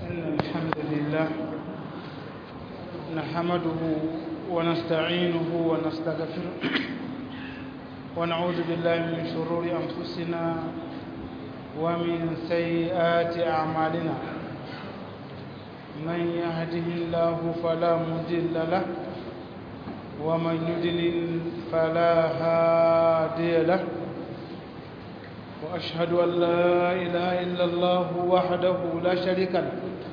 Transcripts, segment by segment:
إن الحمد لله نحمده ونستعينه ونستغفره ونعوذ بالله من شرور أنفسنا ومن سيئات أعمالنا من يهده الله فلا مضل له ومن يضلل فلا هادي له وأشهد أن لا إله إلا الله وحده لا شريك له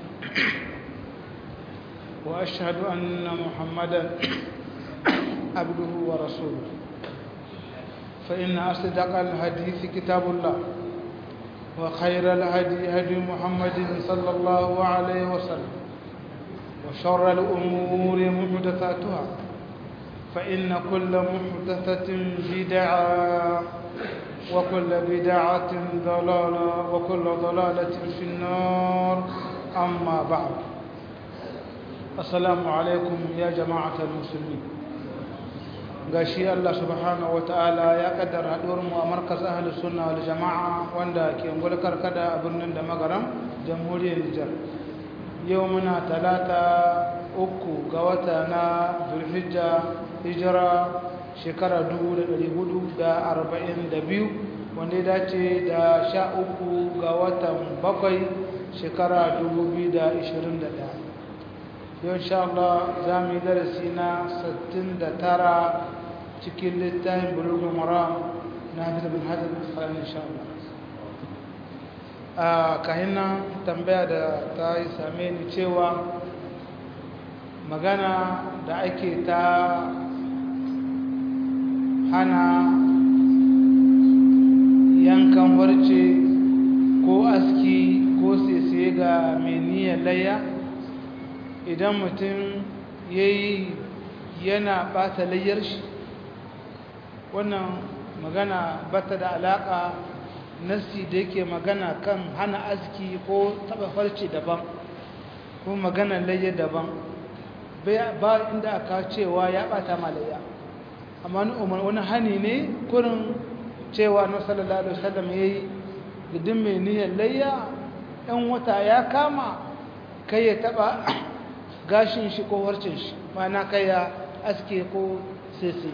وأشهد أن محمدا عبده ورسوله فإن أصدق الحديث كتاب الله وخير الهدي هدي محمد صلى الله عليه وسلم وشر الأمور محدثاتها فإن كل محدثة بدعة وكل بدعة ضلالة وكل ضلالة في النار أما بعد السلام عليكم يا جماعة المسلمين gashi Allah subhanahu wataala ya kaddara haduwar mu a markaz ahli sunna wal jamaa wanda ke ngulkar kada a birnin da magaram jamhuriyar Nijar yau muna talata uku ga wata na Zulhijja hijira shekara 1442 wanda ya dace da sha uku ga watan bakwai shekara 2021 yau insha Allah za mu yi darasi na 69 cikin littafin bulugun maram na hafiz bin hajjar tsarin insha Allah a kahinan tambaya da ta yi same ni cewa magana da ake ta hana yankan warce ko aski ko sese ga mai niyyar layya idan mutum ya yi yana bata layyar shi wannan magana bata da alaka nasi da yake magana kan hana aski ko taba farce daban ko magana layya daban ba inda aka cewa ya bata malayya amma wani hani ne kurin cewa na sallallahu alaihi wasallam yayi gidin mai niyyar layya ɗan wata ya kama kai ya taba gashin shi ko warcin shi mana kai ya aske ko sese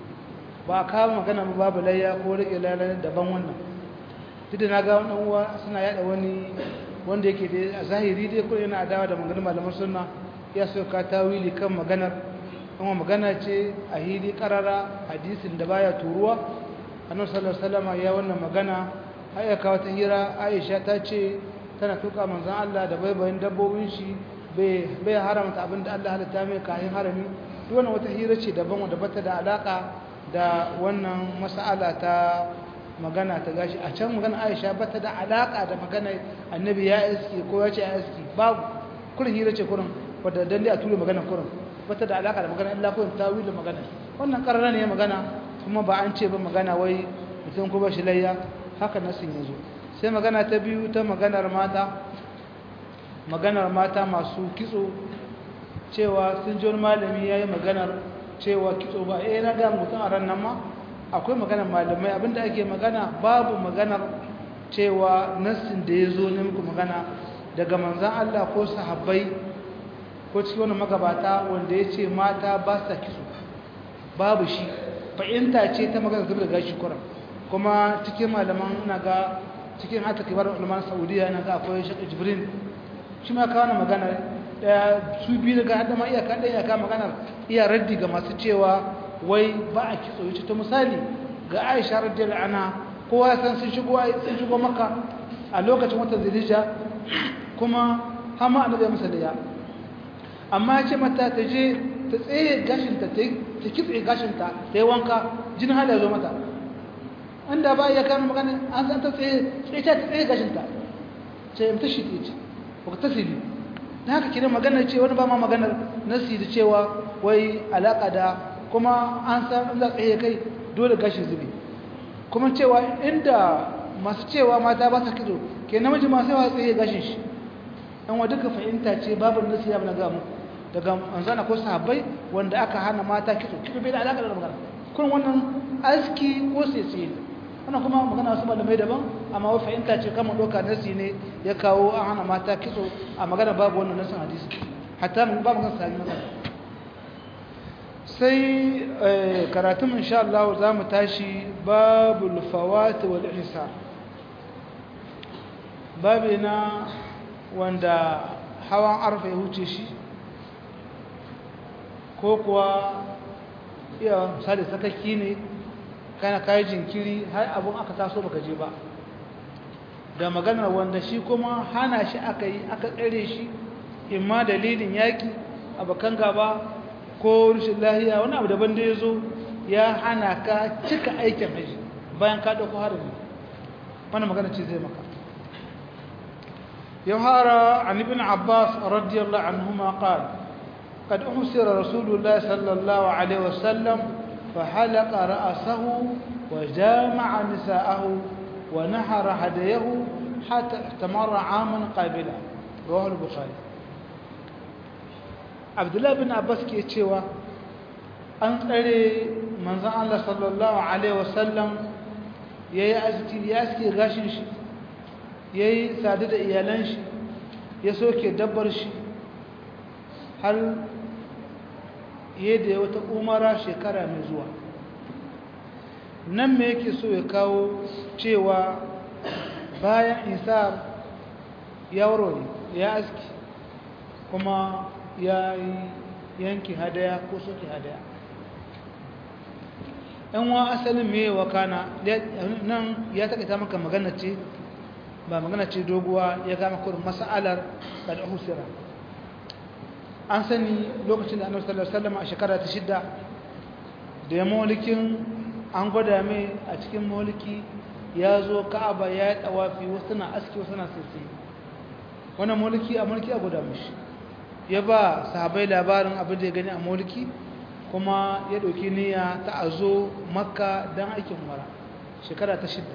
ba ka magana ba babu layya ko rike lalata daban wannan duk na ga wannan uwa suna yada wani wanda yake da a zahiri dai ko yana adawa da maganar malaman sunna ya so ka tawili kan maganar kuma magana ce a hili karara hadisin da baya turuwa annabi sallallahu alaihi wasallam ya wannan magana ai kawo ta hira Aisha ta ce tana tuka manzon Allah da baibayin dabbobin shi bai haramta abinda Allah halitta mai kayan harami duk wannan wata hira ce daban wanda bata da alaka da wannan mas'ala ta magana ta gashi a can magana Aisha bata da alaka da magana annabi ya iski ko ya ce ya iski babu kurin hira ce kurin wadda dan dai a tura magana kurin bata da alaka da magana illa kurin tawilin magana wannan karara ne magana kuma ba an ce ba magana wai mutum ko ba shi layya haka nasin yazo sai magana ta biyu ta maganar mata maganar mata masu kitso cewa sun ji wani malami ya yi maganar cewa kitso ba eh na ga mutum a ran nan ma akwai maganar malamai abinda ake magana babu maganar cewa nassin da ya zo ne muku magana daga manzan Allah ko sahabbai ko cikin wani magabata wanda ya ce mata ba sa kitso babu shi fahimta ce ta magana zubar da gashi kuran kuma cikin malaman na ga cikin hata kibar ulman saudiya na ga akwai shaka jibrin shi ma kawo magana daya su biyu daga hada ma iyaka ɗaya iyaka magana iya raddi ga masu cewa wai ba a kitso yace ta misali ga aisha radiyallahu anha kowa san sun shigo sun shigo maka a lokacin wata zilija kuma hama annabi masa da ya amma ce mata ta je ta tsaye gashinta ta kitse gashinta ta yi wanka jin hada zo mata inda ba ya kama magana an san ta tsaye tsaye ta tsaye gashinta ce ta shi ce ba ta tasiri ta haka kira magana ce wani ba ma maganar nasi da cewa wai alaka da kuma an san za tsaye kai dole gashin zube kuma cewa inda masu cewa mata ba sa kitso ke namiji masu yawa tsaye gashin shi yan wa duka fahimta ce babu nasi ya na gamu daga manzana ko sahabbai wanda aka hana mata kitso kitso bai da alaka da magana kun wannan aski ko sese wannan kuma magana wasu malamai daban amma wa fahimta ce kama doka nasi ne ya kawo an hana mata kitso a magana babu wannan nasin hadisi hatta mun babu kan sahihi magana sai karatun insha Allah za mu tashi babul fawat wal ihsan babi na wanda hawan arfa ya huce shi ko kuwa iya misali sakaki ne kana kayi jinkiri har abun aka taso baka je ba da maganar wanda shi kuma hana shi aka yi aka tsere shi imma dalilin yaki abakan gaba ko rashin lahiya wani abu daban da ya zo ya hana ka cika aikin haji bayan ka ɗauko harami wani magana ce zai maka يظهر عن ابن عباس رضي الله عنهما قال قد أحسر رسول الله صلى الله عليه وسلم فحلق رأسه وجامع نساءه ونحر هديه حتى استمر عاما قابلا رواه البخاري عبد الله بن عباس ke cewa an tsare manzon Allah sallallahu alaihi wasallam yayi aski ya aski gashin shi ya yi sadu da iyalan shi ya soke dabbar shi har yadda ya wata umara shekara mai zuwa nan me yake so ya kawo cewa bayan isa ya warware ya aski kuma ya yi yanki hadaya ko soke hadaya yan wa asalin me wakana nan ya taƙaita maka magana ce ba magana ce doguwa ya gama kurin mas'alar kada husira an sani lokacin da annabi sallallahu alaihi wasallam a shekara ta shidda da ya maulikin an gwada mai a cikin mauliki ya zo ka'aba ya yi tawafi wasu na aski wasu na sisi wannan mauliki a mulki a gwada mashi ya ba sahabai labarin abin da ya gani a mauliki kuma ya ɗauki niyya ta a zo makka don aikin mara shekara ta shidda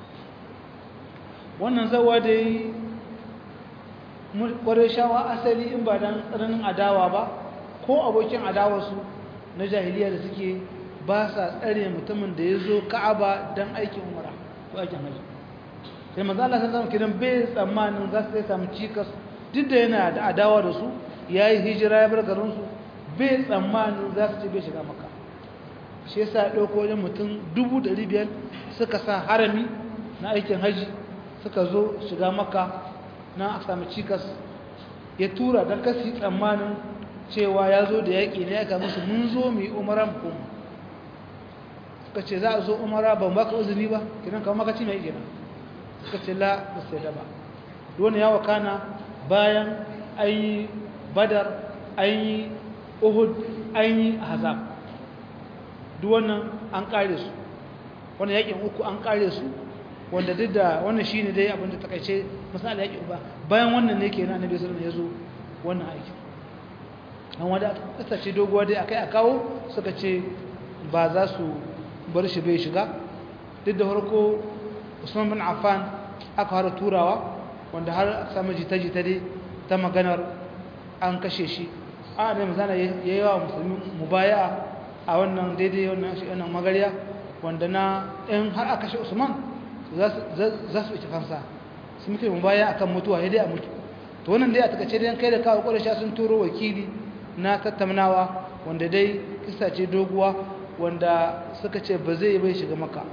wannan zawa da yi kwarai shawa asali in ba don tsananin adawa ba ko abokin adawarsu na jahiliya da suke ba sa tsare mutumin da ya zo ka'aba don aikin umara ko aikin hajji sai manzo Allah sallallahu alaihi wasallam bai tsammanin za su samu cikas duk da yana da adawa da su yayi hijira ya bar garin su bai tsammanin za su ci bai shiga maka shi yasa dauko wajen mutum 500 suka sa harami na aikin hajji suka zo shiga maka na a sami cikas ya tura don kasi tsammanin cewa ya zo da yaƙi ne ya musu mun zo mu yi umaran kuma suka ce za a zo umara ban baka uzuri ba kinan kama makaci mai gina suka ce la ba sai da ba wani ya wakana bayan an yi badar an yi uhud an yi hazab duk wannan an kare su wani yaƙin uku an kare su wanda duk da wannan shine dai abin da takaice misali yake uba bayan wannan ne kenan annabi sallallahu alaihi wasallam yazo wannan aiki an wanda kasa ce doguwa dai akai a kawo suka ce ba za su bar shi bai shiga duk da farko Usman bin Affan aka fara turawa wanda har aka samu jita-jita dai ta maganar an kashe shi a da mazana yayi wa musulmi mubaya'a a wannan daidai wannan magariya wanda na in har aka kashe Usman za su ita fansa su muke mu baya akan mutuwa ya dai a mutu to wannan dai a takace dai kai da kawo ƙwarasha sun turo wakili na tattaunawa wanda dai kisa ce doguwa wanda suka ce ba zai bai shiga maka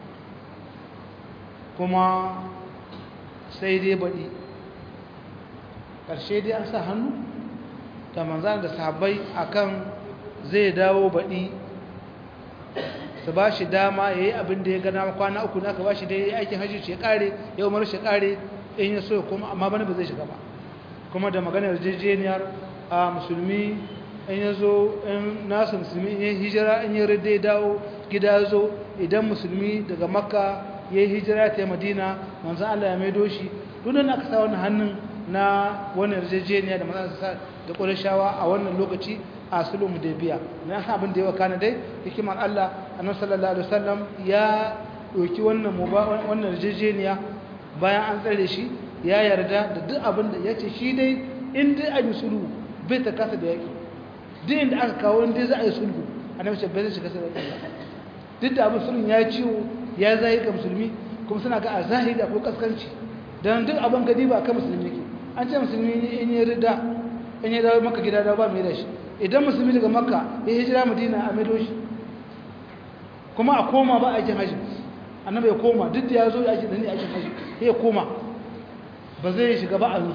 kuma sai dai baɗi ƙarshe dai an sa hannu da manzan da sahabbai akan zai dawo baɗi su ba shi dama ya yi abin da ya gana kwana uku na ka ba shi da ya yi aikin hajji ce kare ya umar shi kare in ya so kuma amma bane ba zai shiga ba kuma da maganar jejjeniyar a musulmi in ya zo in nasu musulmi in ya hijira in ya rade dawo gida zo idan musulmi daga makka ya yi hijira ta madina manzan allah ya maido shi dunan aka sa wani hannun na wani yarjejeniya da manzan sa da ƙwarishawa a wannan lokaci a sulhu da biya na san abin da ya wakana dai hikimar Allah annabi sallallahu alaihi wasallam ya doki wannan wannan yarjejeniya bayan an tsare shi ya yarda da duk abin da yace shi dai in dai a yi sulhu bai ta kasa da yaki duk inda aka kawo in dai za a yi sulhu annabi ce bai zai shiga sai da duk da abin sulhun ya ciwo ya zahiri ga musulmi kuma suna ga a zahiri da ko kaskanci don duk abin gadi ba kan musulmi ke an ce musulmi in yi rida in yi dawo maka gida da ba mai da shi idan musulmi daga makka ya hijira madina a maido shi kuma a koma ba aikin hajji annabi ya koma duk da ya zo ya ake da ni aikin hajji ya koma ba zai shiga ba a yanzu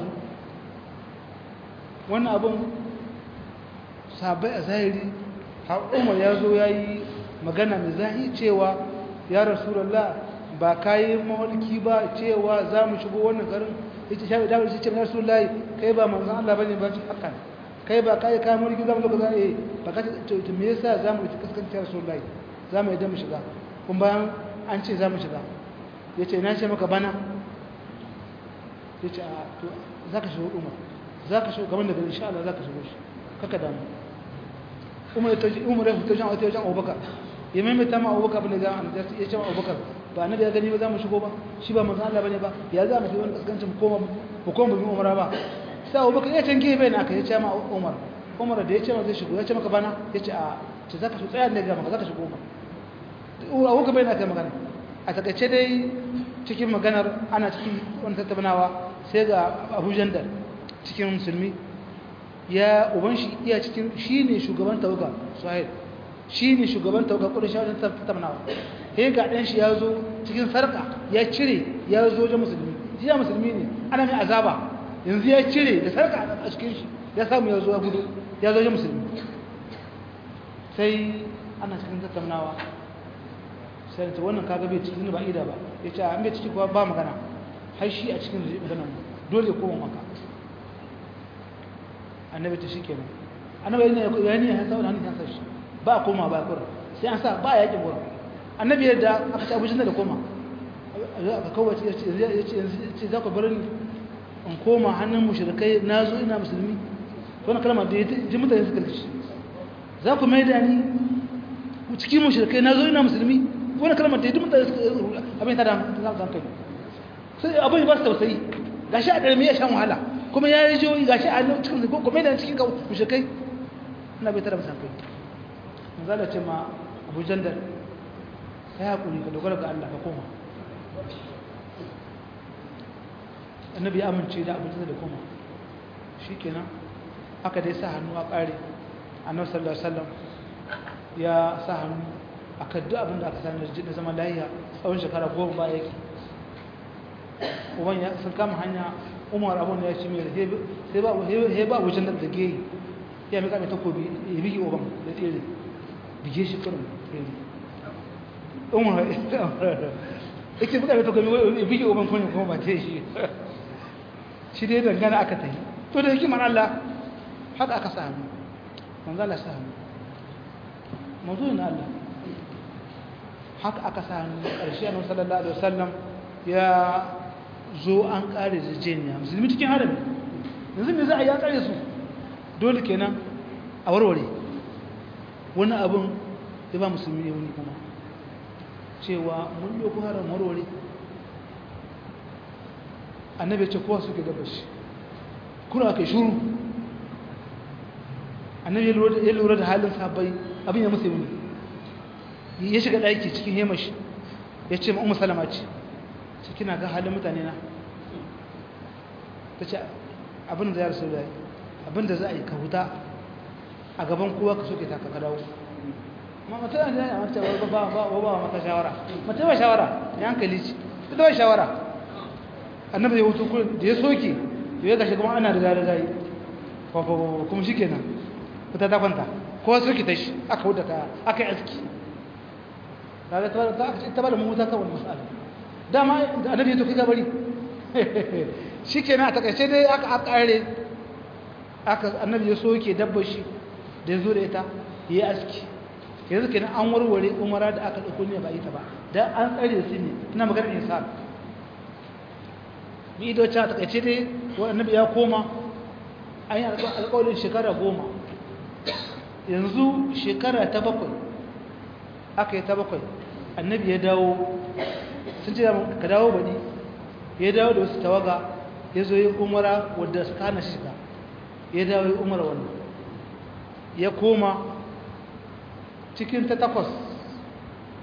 wannan abin sabai a zahiri har umar ya zo ya yi magana mai zahi cewa ya rasulallah ba ka yi mawarki ba cewa za mu shigo wannan garin ita shafi damar shi ce mai rasulallah kai ba manzan Allah ba ne ba haka kai ba ka yi kayan mawarki za mu zo ka za a ba ka ce me yasa za mu yi kaskanci rasulallah za mu yi mu shiga kun bayan an ce za mu shiga ya ce na ce maka bana ya ce a to za ka shigo umar za ka shigo gaban da gari insha Allah za ka shigo shi kaka damu umar ya taji umar ya fito jan wata wajen abubakar ya maimaita ma abubakar bane ga an ya ce ma abubakar ba annabi ya gani ba za mu shigo ba shi ba manzo Allah bane ba ya za mu yi wani kaskancin mu koma mu koma mu umara ba sai abubakar ya tanke bai naka ya ce ma umar umar da ya ce ma zai shigo ya ce maka bana ya ce a ce za ka shigo tsaya ne ga maka za ka shigo ba abubakar bai naka magana a takaice dai cikin maganar ana cikin wani tattaunawa sai ga abu jandar cikin musulmi ya uban shi iya cikin shi ne shugaban tawaga suhail shi ne shugaban tawaga kudin shi wajen tattaunawa sai ga ɗan shi ya zo cikin sarka ya cire ya zo wajen musulmi shi ya musulmi ne ana mai azaba yanzu ya cire da sarka a cikin shi ya samu ya zo ya gudu ya zo wajen musulmi sai ana cikin tattaunawa sai ta wannan kaga bai cikin ba ida ba ya ce an bai ciki kuwa ba magana har shi a cikin maganar dole koma maka annabi ta shi kenan annabi yana ya ne ya sa wani hannun sa shi ba a koma ba kura sai an sa ba a yakin wurin annabi yadda aka ci abujin da koma aka kawace ya ce za ku bar ni in koma hannun mushrikai na zo ina musulmi wannan kalma da ya ji mutane suka rikici za ku mai da ni cikin mushrikai na zo ina musulmi wani kalmar da ya dumta abin ta da hankali sai abin ba su tausayi ga shi a ɗarmi ya shan wahala kuma ya yi jiyoyi ga shi a cikin zai kuma yana cikin kawo mushekai ina bai tara musamman manzala ce ma abu jandar ya haƙuri ka dogara ga Allah ka koma annabi ya amince da abu jandar da koma shi kenan aka dai sa hannu a ƙare annabi sallallahu alaihi wasallam ya sa hannu a kaddu abin da aka sami da zama layiya tsawon shekara goma ba yake uban ya sun kama hanya umar abin ya ci mai sai ba wajen da da geyi ya mika mai takobi ya bigi uban da tsere bige shi kurin tsere umar ya ce mika mai takobi ya bigi uban kunin kuma ba ta shi shi dai dangana aka ta yi to da hikimar Allah haka aka sa hannu manzala sa hannu mazuyin Allah haka aka sami ƙarshe annabi sallallahu alaihi wasallam ya zo an ƙare zijeniya musulmi cikin harami yanzu me za a yi an ƙare su dole kenan a warware wani abin ya ba musulmi ne wani kuma cewa mun ɗauko haram warware annabi ce kowa suke gaba shi kuna kai shuru annabi ya lura da halin sabai abin ya musu yi ya shiga ɗaki cikin hemashi ya ce ma'umma salama ce ce kina ga halin mutane na ta ce abin da ya rasu da abin da za a yi ka huta a gaban kowa ka soke ta ka dawo ma mata da ya mata ba ba ba ba mata shawara mata ba shawara ya hankali ce ta ba shawara annabi ya hutu kullum da ya soke to ya gashi kuma ana riga riga yi kuma shikenan ta ta kwanta kowa soke ta shi aka huta ta aka yi aski kaga ta ta aka ta bada muta kan wannan masala dama annabi ya to kiga bari shikenan a takaice dai aka aka kare aka annabi ya soke dabbar shi da yazo da ita yayi aski yanzu kenan an warware umara da aka dauko ne ba ita ba dan an tsare su ne ina magana insan bi ido ta takaice dai annabi ya koma an yi alƙawarin shekara goma yanzu shekara ta bakwai aka yi ta bakwai annabi ya dawo sun ce ka dawo baɗi ya dawo da wasu tawaga ya zo yi umara wadda su kana shiga ya dawo yi umara wannan ya koma cikin ta takwas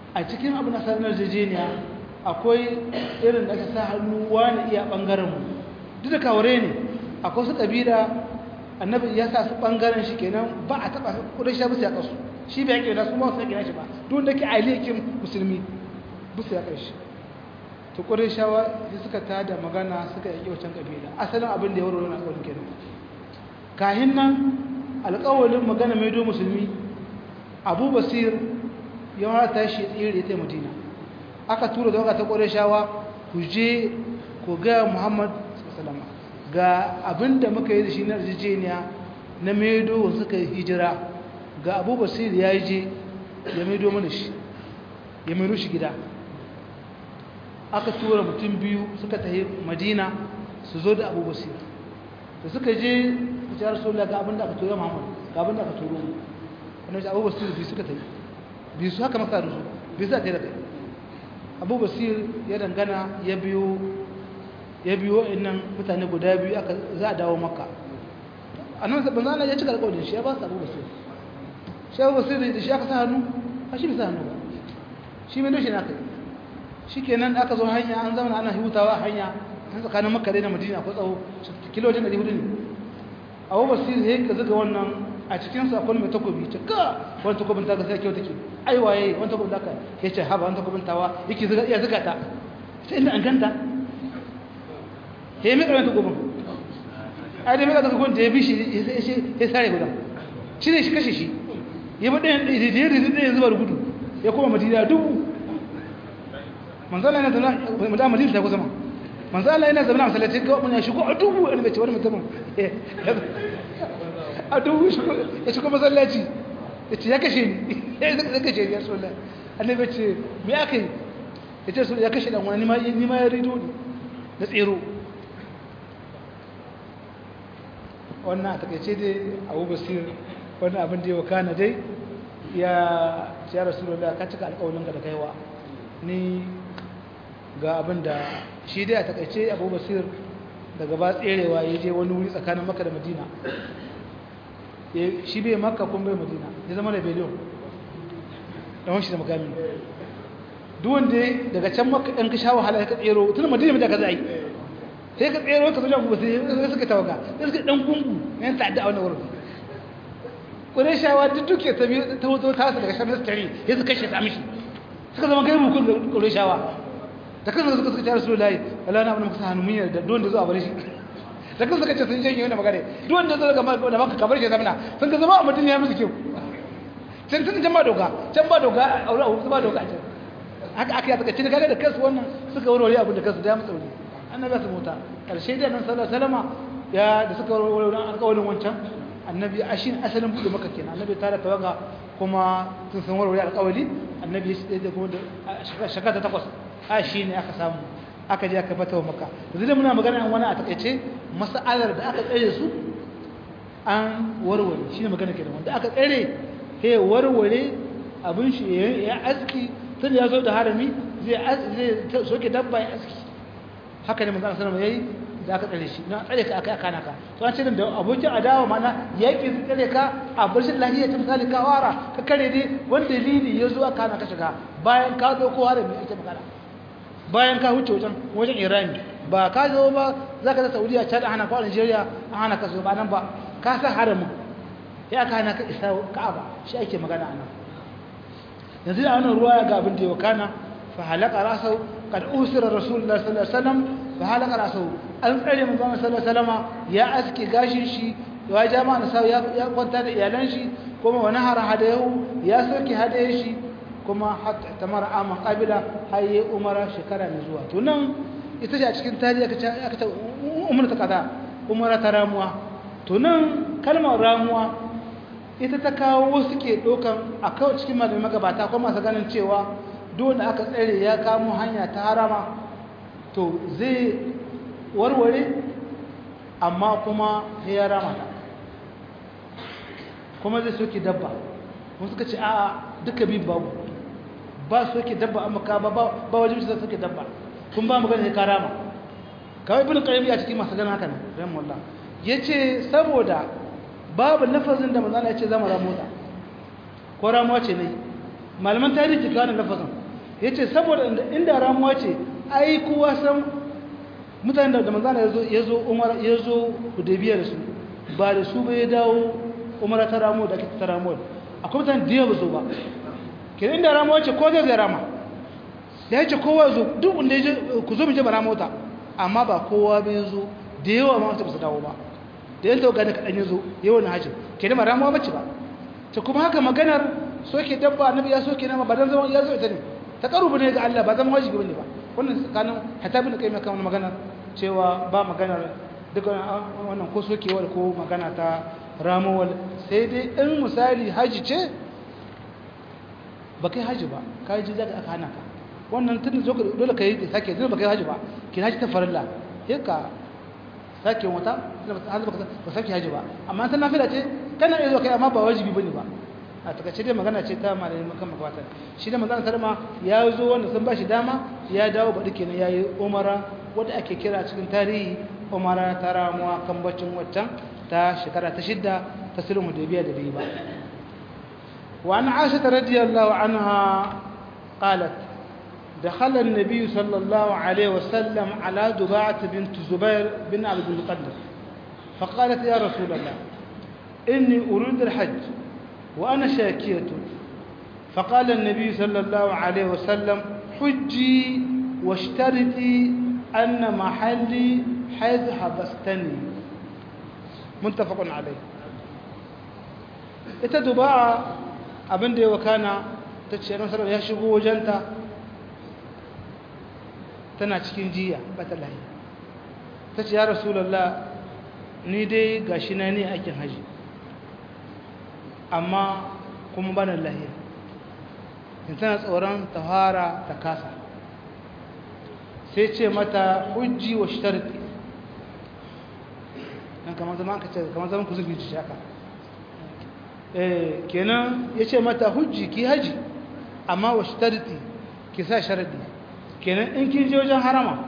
a cikin abin da sanar jejeniya akwai irin da aka sa hannu wani iya ɓangarenmu duk da kawure ne akwai su ƙabila annabi ya sa su ɓangaren shi kenan ba a taɓa kudin shi bisa ya ƙasu shi bai yaƙi da su ma su yaƙi shi ba duk da ke ailikin musulmi bisa ya ƙashi to kudin shawa suka tada magana suka yaƙi wancan ƙabila asalin abin da ya warware na alƙawarin kenan kahin nan alƙawarin magana mai do musulmi abu basir ya wata shi tsere ta madina aka tura da ta ƙware shawa ku je ku ga muhammad salama ga abin da muka yi da shi na rijeniya na maido suka yi hijira ga abu basir ya yi je ya maido mana shi ya maido shi gida aka tura mutum biyu suka tafi madina su zo da abu basir da suka je ya rasulullah ga abin da aka tura muhammad ga abin da aka turo mu wani abu basir biyu suka tafi biyu su haka maka da su biyu za ta yi da kai abu basir ya dangana ya biyo ya biyo innan mutane guda biyu aka za a dawo maka a nan sabon zana ya cika alƙawarin shi ya ba su abu basir shi abu basir da shi aka sa hannu a shi bai sa hannu ba shi mai doshi na kai shi kenan aka zo hanya an zama ana hutawa hanya an tsakanin makka da madina ko tsawo kilojin ɗari hudu ne abu basir ya ka zuga wannan a cikinsu akwai mai takobi ce ka wani takobin ta ga sai kyau take ai waye wani takobin ta ka ya ce haba wani takobin tawa yake zuga iya zuga ta sai inda an ganta ya yi mai ƙarfi takobin ai da mai ƙarfi takobin da ya bi shi ya sare guda shi ne shi kashe shi ya bi ɗayan da ya rizi ɗayan zuba da gudu ya koma madina dubu manzala yana zama da madina ta kusa ma manzala yana zama na masallaci ga wani ya shigo a dubu wani bai ce wani mutumin a dubu ya shigo masallaci ya ce ya kashe ni ya kashe ni ya so la annabi ce me aka yi ya ce ya kashe dan wani ni ma ya rido ne na tsero wannan a takaice dai abu basir wannan abin da ya wakana dai ya ya rasulullah ka cika alƙawarin ka da kaiwa ni ga abin da shi dai a takaice abu basir daga ba tserewa ya je wani wuri tsakanin maka da madina shi bai maka kun bai madina ya zama da beliyon ɗan shi da makami duk wanda daga can maka ɗan ka sha wahala ka tsero tun madina mai da ka za a yi sai ka tsero ka zuwa kuma sai suka tawaga sai suka ɗan gungu yan ta'adda a wani wurin ƙure shawa duk duke ta biyu ta hoto ta daga shan tare ya suka kashe ta mishi suka zama kai bukun da ƙure shawa da kansu suka suka tare su layi Allah na abin muka sa hannu mun yarda don da zuwa bare shi da kansu suka ce sun janye wani magana duk wanda zo daga da maka kabar shi zamana sun ga zama a mutum ya musu kyau can sun can ba doka can ba doka a aure a ba doka a can haka aka yi suka ce kaga da kansu wannan suka warware abin da kansu da ya musu wuri annabi ya su mota karshe da nan sallallahu alaihi wasallam ya da suka warware alƙawarin wancan annabi ashin asalin bude maka kenan annabi tare tawaga kuma sun san warware alƙawari annabi ya shi da kuma da shekara ta takwas a shi ne aka samu aka je aka bata wa maka yanzu da muna magana wani a takaice mas'alar da aka tsare su an warware shi ne magana kenan wanda aka tsare he warware abin shi ya aski tun ya zo da harami zai zai soke dabba ya aski haka ne manzon sallallahu alaihi wasallam da aka tsare shi na tsare ka aka kana ka to an ce da abokin adawa mana yaki su tsare ka a barshin lahiya ta misali ka wara ka kare dai wanda dalili ya zo aka hana ka shiga bayan ka zo ko harami ake magana bayan ka huce wajen wajen irani ba ka zo ba za ka ta saudiya can hana ka nigeria an hana ka zo ba nan ba ka sa haramin ya aka hana ka isa ka'aba shi ake magana a nan yanzu da wannan ruwa ga abin da ya wakana fa halaka rasau kad usira rasulullah sallallahu alaihi wasallam fa halaka rasau an tsare mu zama sallallahu alaihi wasallama ya aske gashin shi ya jama'a na sau ya kwanta da iyalan shi kuma wani har hadayu ya soke hadayen shi kuma ta mara aman kabila har yi umara shekara mai zuwa to nan ita ce a cikin tarihi aka ce umar ta kaza umara ta ramuwa to nan kalmar ramuwa ita ta kawo wasu ke ɗaukan a kawai cikin malamai magabata kuma masu ganin cewa dole aka tsere ya kamo hanya ta harama to zai warware amma kuma ya rama ta kuma zai soke dabba wasu ka ce a duka biyu babu ba su soke dabba amma ka ba ba wajen su soke dabba kun ba magana ya karama kawai bin qayyim ya cikin masu ganin haka ne rahimahullah yace saboda babu lafazin da manzon ya ce zama ramota ko ramuwa ce ne malaman tarihi ka wannan lafazin yace saboda inda ramuwa ce ai kowa san mutanen da manzana yazo yazo umar yazo hudaybiya da su ba da su ba ya dawo umara ta ramu da ake ta ramu akwai mutane da yawa zo ba kenan inda ramuwa ce ko zai zai rama ya ce kowa zo duk wanda ya ku zo mu je bara mota amma ba kowa bai zo da yawa ma wata ba su dawo ba da yanta ga da kadan ya zo yawan hajji kenan ba ramuwa bace ba ta kuma haka maganar soke dabba annabi ya soke nama ba dan zaman ya zo ita ne ta karubu ne ga Allah ba zama wajibi bane ba wannan tsakanin hatta bin kai mai kan magana cewa ba maganar duk wannan ko sokewar ko magana ta ramuwar sai dai in misali haji ce ba kai haji ba kai ji zaka aka hana ka wannan tun zo dole kai sake dole ba kai haji ba ki haji ta farilla sai ka sake wata har ba sake haji ba amma ta nafila ce kana iya zuwa kai amma ba wajibi bane ba a takaice dai magana ce ta malamin makan makwatar shi da manzon sarma ya zo wanda sun ba shi dama ya dawo baɗi kenan ya yi umara wadda ake kira cikin tarihi umara ta ramuwa kan bacin waccan ta shekara ta shidda ta sulhu hudaybiya da bai ba wa an aisha radiyallahu anha qalat دخل النبي صلى الله عليه وسلم على دباعة بنت زبير بن عبد المقدس فقالت يا رسول الله إني أريد الحج وأنا شاكية فقال النبي صلى الله عليه وسلم حجي واشترطي أن محلي حيث حبستني متفق عليه ita duba'a abin da ya wakana ta ce nasarar ya shigo wajenta tana cikin jiya bata lahi ta ce ya rasulallah ni dai gashi na ne aikin haji amma kuma bana lahiya in tana tsoron ta fara ta kasa sai ce mata hujji wa shitarki dan kamar zama aka ce kamar zaman ku zubi ci haka eh kenan yace mata hujji ki haji amma wa shitarki ki sa sharadi kenan in kin je wajen harama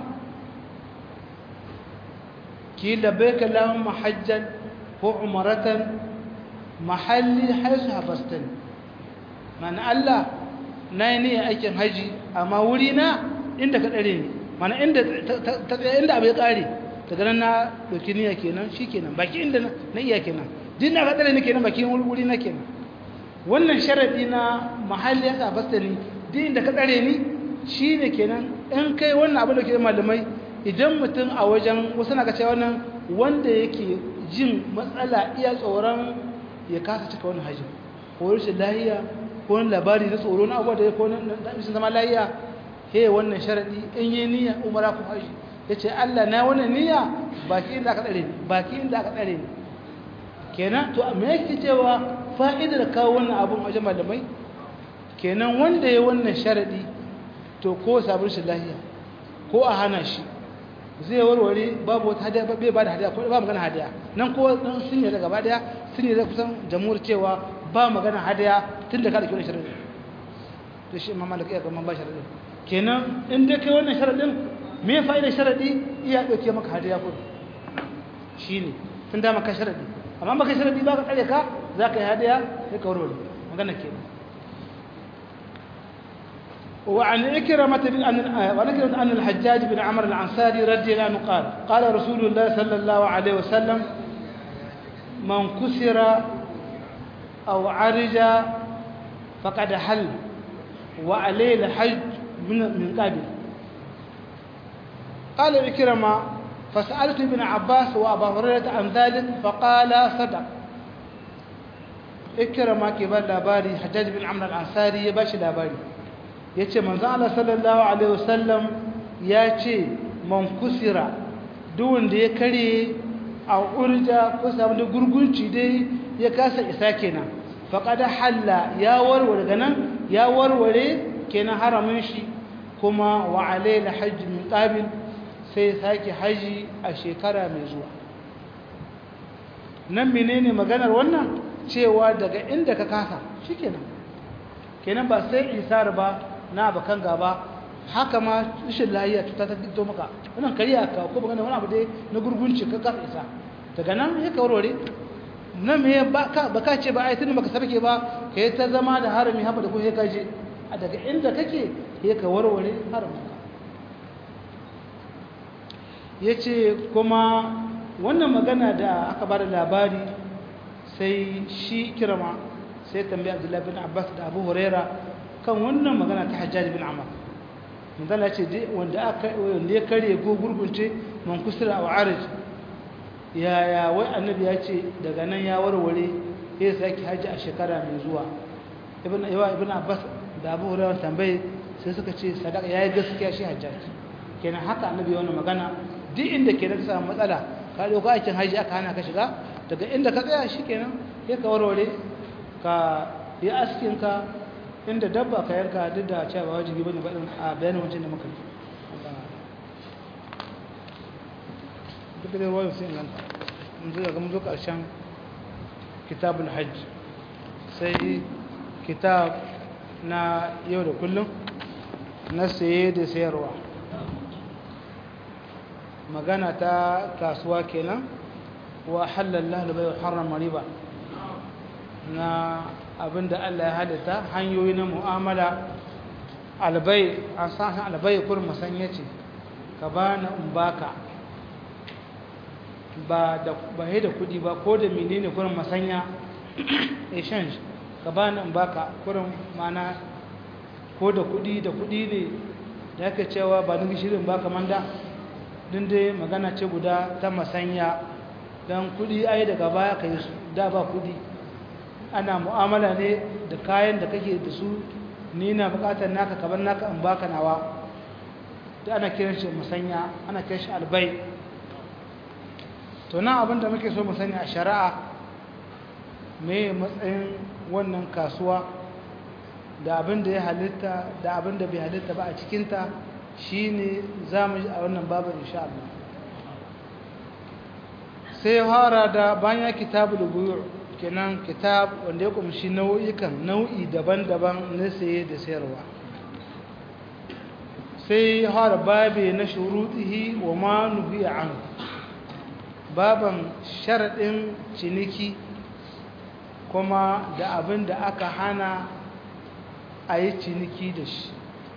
ki labbaika allahumma hajjan ko umratan mahalli haisu hafastani mana Allah na yi niyyar aikin haji amma wuri na inda ka ɗare ne mana inda abu ya ƙare daga nan na ɗauki niyya kenan shi kenan baki inda na iya kenan din da ka ɗare ne kenan baki wuri na kenan wannan sharaɗi na mahalli ya hafastani din inda ka ɗare ni shi ne kenan in kai wannan abu da ke malamai idan mutum a wajen wasu na ka ce wannan wanda yake jin matsala iya tsoron ya kasa cika wani hajji ko rashin lahiya ko wani labari na tsoro na abuwa da ya kone rashin zama lahiya he wannan sharaɗi in yi niyya umara ko hajji ya ce allah na wannan niyya baki inda aka tsare ni baki inda aka tsare ni kenan to me yake cewa fa'idar kawo wannan abun wajen malamai kenan wanda ya wannan sharaɗi to ko sabon shi lahiya ko a hana shi zai warware babu wata hadiya bai ba da hadiya ko ba magana hadiya nan ko sun yi gaba daya sun yi kusan jamhur cewa ba magana hadiya tun da ka da kyau shirin to shi imam malik ya ga man ba sharadin kenan in dai kai wannan sharadin me fa'ida sharadi iya dauke maka hadiya ko shine tun da maka sharadi amma baka sharadi ba ka tsare ka zaka yi hadiya sai ka warware magana kenan وعن إكرمة بن وعن إكرمة أن الحجاج بن عمرو العنصاري رضي الله عنه قال قال رسول الله صلى الله عليه وسلم من كسر أو عرج فقد حل وعليه الحج من قبل قال إكرمة فسألت ابن عباس وأبا هريرة عن ذلك فقال صدق إكرمة كبار لاباري حجاج بن عمرو العنصاري يباشي لاباري ya ce manzan Allah sallallahu Alaihi wasallam ya ce man kusira duwanda ya kare a urja ko samu da gurgunci dai ya kasa isa kenan faƙada halla ya warware ganin ya warware kenan haramin shi kuma wa alaila hajji min ƙabil sai sake haji a shekara mai zuwa nan menene maganar wannan cewa daga inda ka kasa shi kenan kenan ba sai isar ba na bakan gaba haka ma rashin lahiya cuta ta fito maka wannan kariya ka ko baka wani abu dai na gurgunci ka kasa isa daga nan ya kawarware nan me baka baka ce ba ai tun baka sarke ba kai ta zama da harami haba da ko sai ka je a daga inda kake ya ka warware haramunka ya ce kuma wannan magana da aka ba da labari sai shi kirama sai tambaya abdullahi bin abbas da abu huraira kan wannan magana ta hajjaji bin amur manzala ce wanda ya karye ko gurgunce man kusura a wa'arij yaya wai annabi ya ce daga nan ya warware ya sake hajji a shekara mai zuwa ibn abbas da abu hurairah tambaye sai suka ce sadaka yayi gaskiya shi hajjaji kenan haka annabi wannan magana duk inda ke da ka samu matsala ka dauka aikin haji aka hana ka shiga daga inda ka tsaya shikenan sai ka warware ka yi askin ka inda dabba ka yanka duk da cewa ba wajibi bane baɗin a bayanin wancan da muka yi duk da ruwan sai nan mun zo ga mun zo ƙarshen kitabul hajj sai kitab na yau da kullum na saye da sayarwa magana ta kasuwa kenan wa halalla da bai harrama riba na abinda Allah ya halitta hanyoyi na mu'amala albai an san albai kurin masanya ce ka ba na umbaka ba da ba da kudi ba ko da menene kurin masanya exchange ka ba na umbaka kurin mana ko da kudi da kudi ne da yake cewa ba ni shirin baka manda din dai magana ce guda ta masanya don kudi ai daga baya ka yi su da ba kudi ana mu'amala ne da kayan da kake da su ni na bukatar naka kabar naka in baka nawa da ana kiran shi musanya ana kiran shi albai to nan abin da muke so mu sani a shari'a me matsayin wannan kasuwa da abin da ya halitta da abin da bai halitta ba a cikinta shine za mu ji a wannan babin insha Allah sai fara da bayan kitabul buyu' kenan kitab wanda ya kumshi nau'ikan nau'i daban-daban na saye da sayarwa sai har babe na shurutihi wa ma nuhiya an baban sharadin ciniki kuma da abin da aka hana a yi ciniki da shi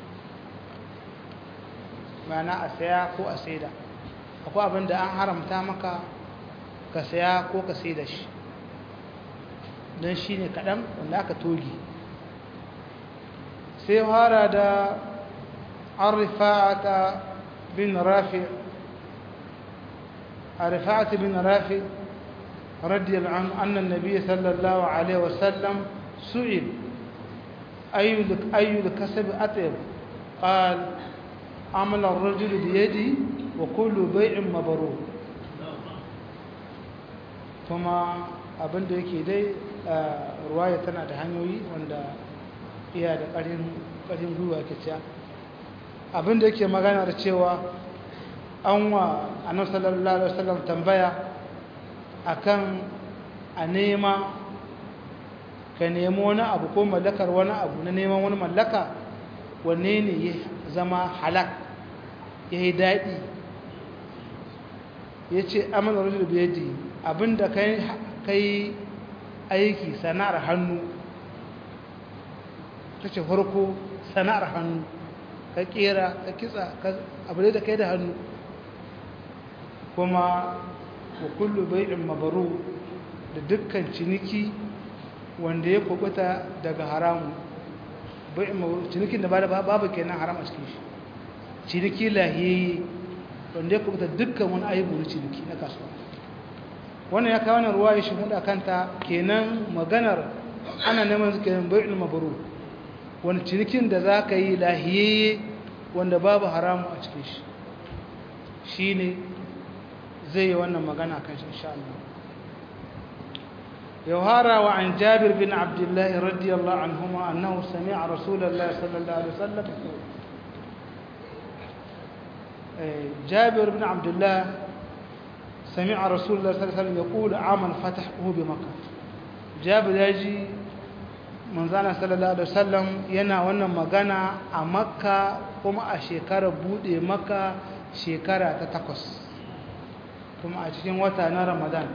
mana a saya ko a saida akwai abin da an haramta maka ka saya ko ka saida shi don shi ne kaɗan wanda aka togi sai fara da an rifa'ata bin rafi a rifa'ata bin rafi radiyar annan nabi sallallahu alaihi wasallam su'il ayyul kasabi atayar قال عمل الرجل بيدي وكل بيع مبرور kuma abinda yake dai ruwaya tana da hanyoyi wanda iya da ƙarin gwiwa ke ciya abinda yake magana da cewa an wa annabi sallallahu alaihi wasallam tambaya akan a nema ka nemi wani abu ko mallakar wani abu na neman wani mallaka wanne ne ya zama halak ya yi daɗi ya ce amal rajul biyadi abinda kai aiki sana'ar hannu ta ce farko sana'ar hannu ka kera ka kitsa abu da kai da hannu kuma wa kullu bai'in mabaru da dukkan ciniki wanda ya kubuta daga haramu bai'in mabaru cinikin da babu kenan haram a cikin shi ciniki lahiyayye wanda ya kubuta dukkan wani aibu na ciniki na kasuwa wannan ya kawo ruwa ya shimuda kanta kenan maganar ana neman su kenan bai'ul mabrur wani cinikin da za ka yi lahiyayye wanda babu haramu a cikin shi shine zai yi wannan magana kan shi insha Allah يوهارا وعن جابر بن عبد الله رضي الله عنهما أنه سمع رسول الله صلى الله عليه وسلم جابر بن عبد الله سمع رسول الله صلى الله عليه وسلم يقول عام الفتح هو بمكة جابر يجي من زانا صلى الله عليه وسلم ينا وانا مغانا مكة كما أشيكار بودي مكة شيكارة تتقص كما أشيكين وطانا رمضان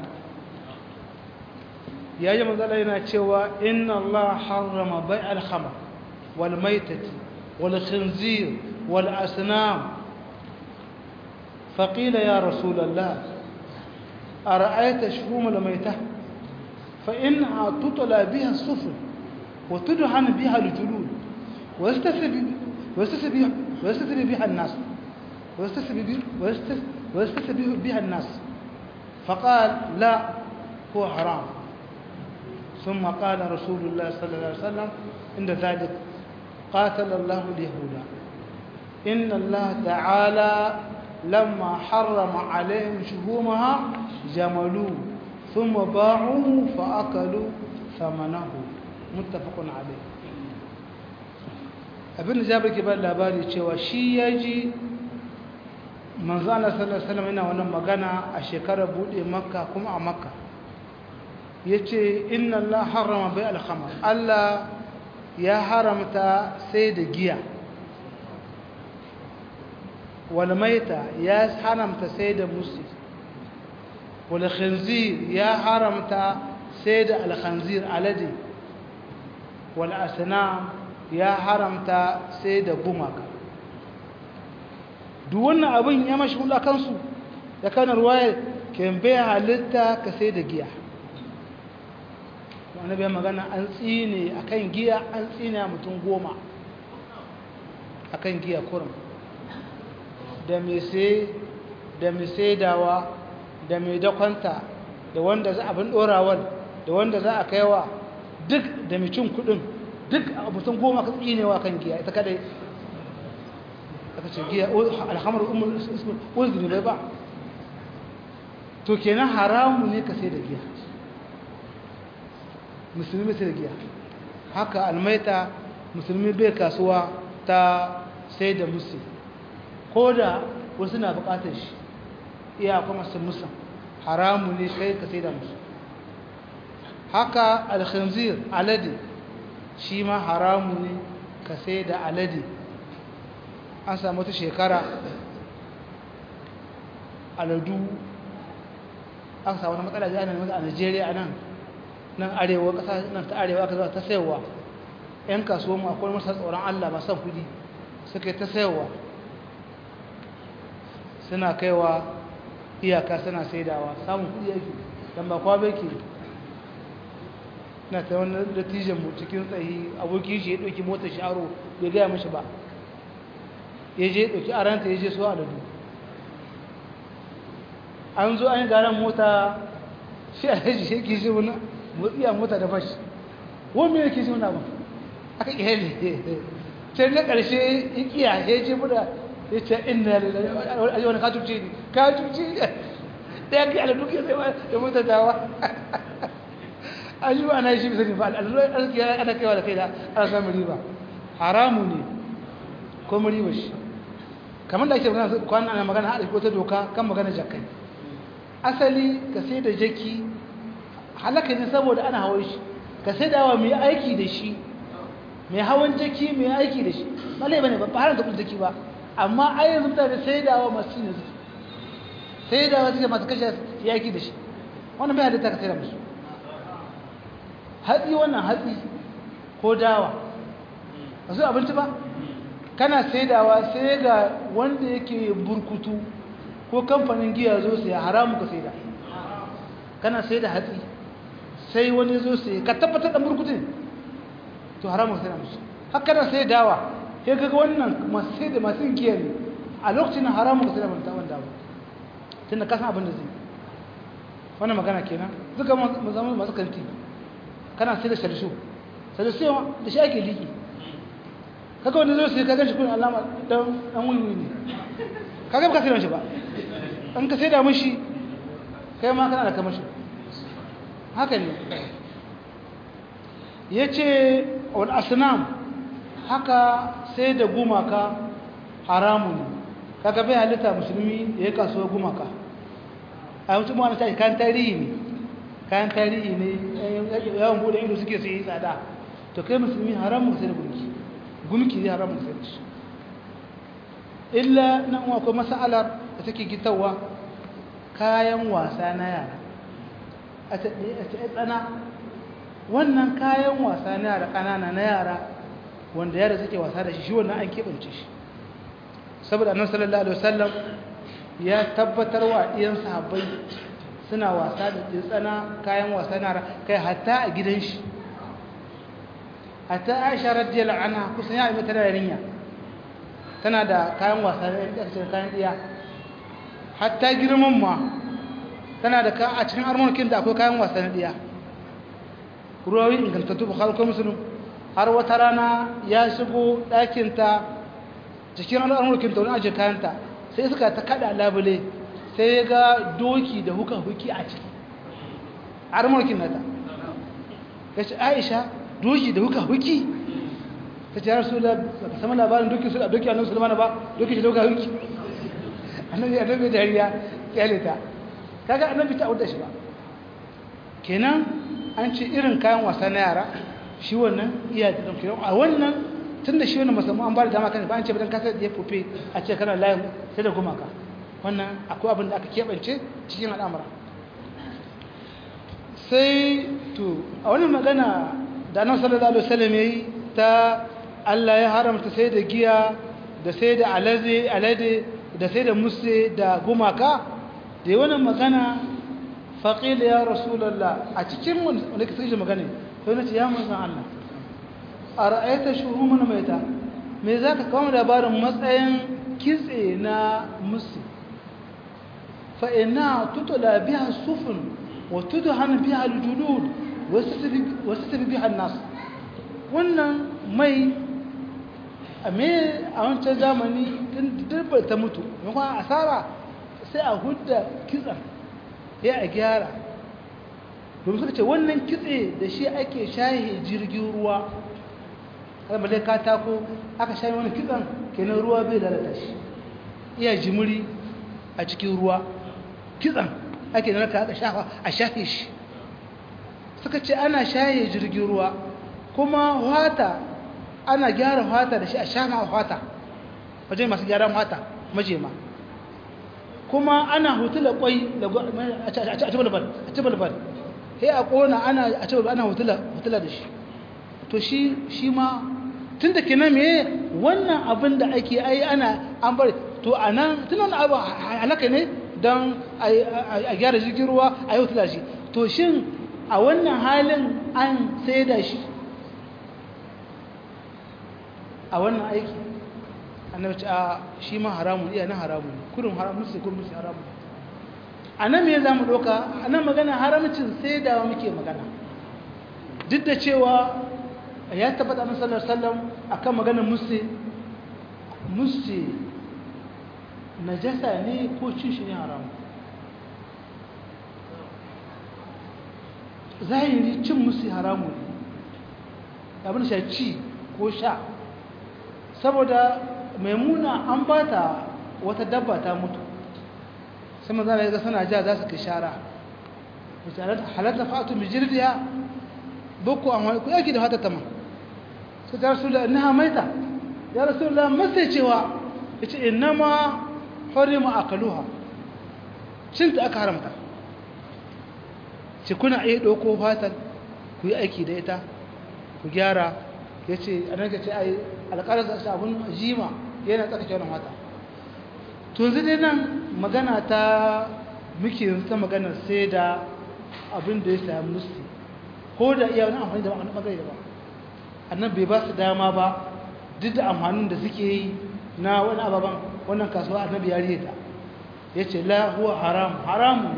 يجي من زانا ينا تشوى إن الله حرم بيع الخمر والميتة والخنزير والأسنام فقيل يا رسول الله أرأيت شحوم الميتة فإنها تطلى بها السفن وتدهن بها الجلود ويستسبي بها الناس ويستسبي بها الناس فقال لا هو حرام ثم قال رسول الله صلى الله عليه وسلم عند ذلك قاتل الله اليهود إن الله تعالى لما حرم عليهم شهومها جملوه ثم باعوه فأكلوا ثمنه متفق عليه abin da jabir ke ba labari cewa shi ya ji manzo Allah sallallahu alaihi wasallam yana wannan magana a shekarar bude makka kuma a makka yace inna Allah harrama bai al-khamr Allah ya haramta sai da giya wal maita ya haramta sai da musi wal khinzir ya haramta sai da al-khanzir alade wal asnam ya haramta sai da gumaka duk wannan abin ya mashi hula kansu ya kana ruwaya kembe halitta ka sai da giya wani bai magana an tsine akan giya an tsine mutum goma akan giya kurum da mai sai da mai saidawa da mai dakwanta da wanda za abin dorawar da wanda za a kaiwa duk da mai cin kudin duk mutum goma ka tsinewa kan giya ita kadai aka ce giya alhamar umar uzuri bai ba to kenan haramu ne ka sai da giya musulmi sai da giya haka almaita musulmi bai kasuwa ta sai da musu ko da wasu na bukatar shi iya kuma su musa haramu ne kai ka sai da musu haka alkhanzir alade shi ma haramu ne ka sai da alade an samu ta shekara aladu an samu wani matsala jana a nigeria nan nan arewa kasa nan ta arewa aka zuwa ta sayarwa yan kasuwa mu akwai masa tsoron allah masan kudi suka yi ta sayarwa suna kaiwa iyaka suna saidawa samun kudi yake don ba kwa bai ke na ta wani dattijan mu cikin tsayi abokin shi ya ɗauki motar shi aro bai gaya mashi ba ya je ɗauki aranta ya je so aladu an zo an yi garan mota shi a yaji shi ke shi wani motsiya mota da bashi wani mai yake shi wani abin aka iya ne sai na ƙarshe ya kiya ya ce buda ya ce inda ya wani katuce ne katuce ne ɗaya kai aladu ke sai da mota dawa an yi ana shi bisa ne ba aladu arziki ana kaiwa da kai da ana samun riba haramu ne ko riba shi kamar da ake magana kwanan ana magana haɗa ko ta doka kan magana jakai asali ka sai da jaki halaka ne saboda ana hawan shi ka sai dawa mai aiki da shi mai hawan jaki mai aiki da shi ba lai bane ba ba har da kudin jaki ba amma ai yanzu mutane sai dawa masu ne suke sai dawa suke masu kashe ya aiki da shi wannan bai halitta ka sai da musu hatsi wannan hatsi ko dawa ba su abinci ba kana saidawa sai ga wanda yake burkutu ko kamfanin giya zo sai haramu ka saida kana saida hatsi sai wani zo sai ka tabbatar da burkutu ne to haramu ka saida musu haka kana saidawa sai kaga wannan masu saida masu giya ne a lokacin haramu ka saida wanda wanda ba tunda ka san abin da zai wannan magana kenan duka zama masu kanti kana saida shalshu shalshu da shi ake liki kaga wanda zo sai kaga shi kun alama dan dan wiwi ne kaga ba ka sai shi ba an ka sai da mishi kai ma kana da kamar shi haka ne yace wal asnam haka sai da gumaka haramun kaga bai halitta musulmi ya kasuwa gumaka a mutum ma ta kan tarihi ne kayan tarihi ne yawan bude ido suke sai tsada to kai musulmi haramun sai da gunki gumki zai haramun sai da shi illa nan akwai mas'alar da take gitarwa kayan wasa na yara a tsana wannan kayan wasa na yara ƙanana na yara wanda yara suke wasa da shi shi wannan an keɓance shi saboda annabi sallallahu alaihi wasallam ya tabbatar wa ɗiyan sahabbai suna wasa da tsana kayan wasa na kai hatta a gidan shi hatta Aisha radiyallahu anha kusan ya yi tana yarinya tana da kayan wasa da kayan ɗiya hatta girman ma tana da ka a cikin armonakin da akwai kayan wasa na ɗiya ruwawi ingantattu bukhari ko muslim har wata rana ya shigo ɗakinta cikin al'amurkin ta wani ajiye kayanta sai suka ta kada labule sai ya ga doki da huka huki a ciki al'amurkin nata ya ce aisha doki da huka huki ta ce rasu da baka sama labarin doki su da doki a nan sulmana ba doki da huka huki annabi annabi dariya kyale ta kaga annabi ta auda shi ba kenan an ce irin kayan wasa na yara shi wannan iya da ɗauke a wannan tun da shi wannan musamman an ba da dama kan ba an ce bayan kasar da ya fufe a ce kana layin sai da gumaka wannan akwai abin da aka keɓance cikin al'amura sai to a wani magana da nan sallallahu alaihi wasallam yayi ta Allah ya haramta sai da giya da sai da alade alade da sai da musse da gumaka da wannan magana faqila ya rasulullah a cikin wanda ke sai magana sai na ce ya manzan Allah a ra'ayata shuhuman maita me za ka kawo labarin matsayin kitse na musu fa'ina tutula biya sufin wa tutu hannun biya aljulud wasu tafi biya nasu wannan mai a me a wancan zamani tun dirbar ta mutu yankwa asara sai a hudda kitsen ya a gyara domin suka ce wannan kitse da shi ake shahe jirgin ruwa kalmar dai katako aka shahe wani kitsen kenan ruwa bai lalata shi iya jimiri a cikin ruwa kitsen ake lalata aka shafa a shahe shi suka ce ana shahe jirgin ruwa kuma wata ana gyara wata da shi a shafa wata wajen masu gyaran wata majema kuma ana hutula kwai a ci balbal sai a kona ana a ce ana hutula hutula da shi to shi shi ma tun da kenan me wannan abin da ake ai ana an bari to anan tun wannan abu halaka ne don a gyara jirgin ruwa a yi hutula shi to shin a wannan halin an sai da shi a wannan aiki annabi ce a shi ma haramun iya na haramun kurin haramun sai kurin musu haramun a nan me za mu ɗauka a nan magana haramcin sai da muke magana duk da cewa ya tabbata na sallar sallam a kan maganar musse musse najasa ne ko cin shi ne haramu zahiri cin musse haramu ne abin sha ci ko sha saboda maimuna an ba ta wata dabba ta mutu sai maza da ya ga suna ja za su kai shara halatta fa'atu mai jirgiya boko an wani ku yaki da hata tama su ta rasu da ina maita ya rasu da masai cewa ya ce ina ma harima a kaluha cinta aka haramta ce kuna iya ɗauko fatan ku yi aiki da ita ku gyara ya ce a nan ka ce a yi alƙalar da sabon jima yana tsakake wani wata tunzi dai nan magana ta muke yanzu ta magana sai da abin da ya sami musti ko da iya wani amfani da wani ɓangare da ba annan bai ba su dama ba duk da amfanin da suke yi na wani ababen wannan kasuwa annabi ya riye ta ya ce la huwa haram haramu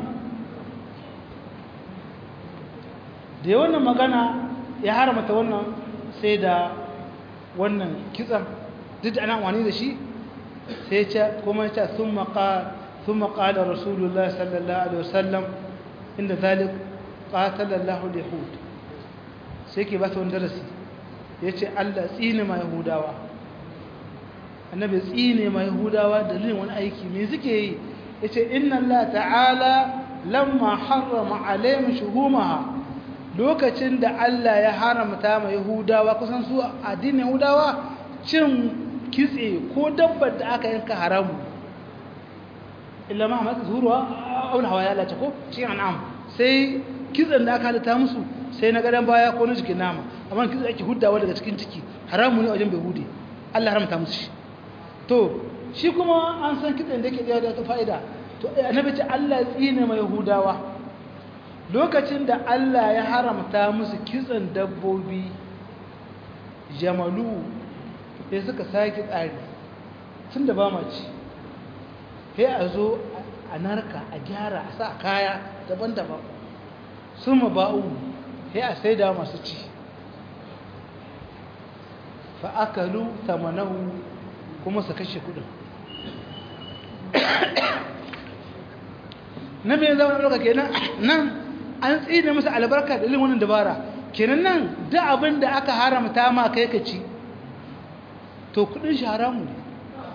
da ya wannan magana ya haramata wannan sai da wannan kitsan duk da ana amfani da shi sai ce kuma ce sun maƙalar rasulullah sallallahu alaihi wasallam inda zalik ƙatalallahu yahud sai ke ba ta wani darasi ya ce allah tsine ma yahudawa annabi tsine ma yahudawa dalilin wani aiki me suke yi ya ce inna allah ta'ala lamma harrama alaihim shuhumaha lokacin da allah ya haramta ma yahudawa kusan su addinin yahudawa cin kitse ko dabbar da aka yanka haramu illa ma hamata zuruwa auna hawa ya lace ko cikin an'am sai kitsen da aka halitta musu sai na gadon baya ko na jikin nama amma kitse ake huddawa daga cikin ciki haramu ne a wajen bai hude Allah haramta musu shi to shi kuma an san kitsen da yake da wata fa'ida to annabi ce Allah ya tsine mai yahudawa lokacin da Allah ya haramta musu kitsen dabbobi jamalu sai suka sake tsari tun da ba ma ci sai a zo a narka a gyara a sa kaya daban-daban sun ma ba'u sai a sai da masu ci fa'akalu tamanahu kuma su kashe kudin na mai zama ɗauka kenan nan an tsine masa albarka da ilimin dabara kenan nan da abin da aka haramta ma kai ka ci to kudin shi haramu ne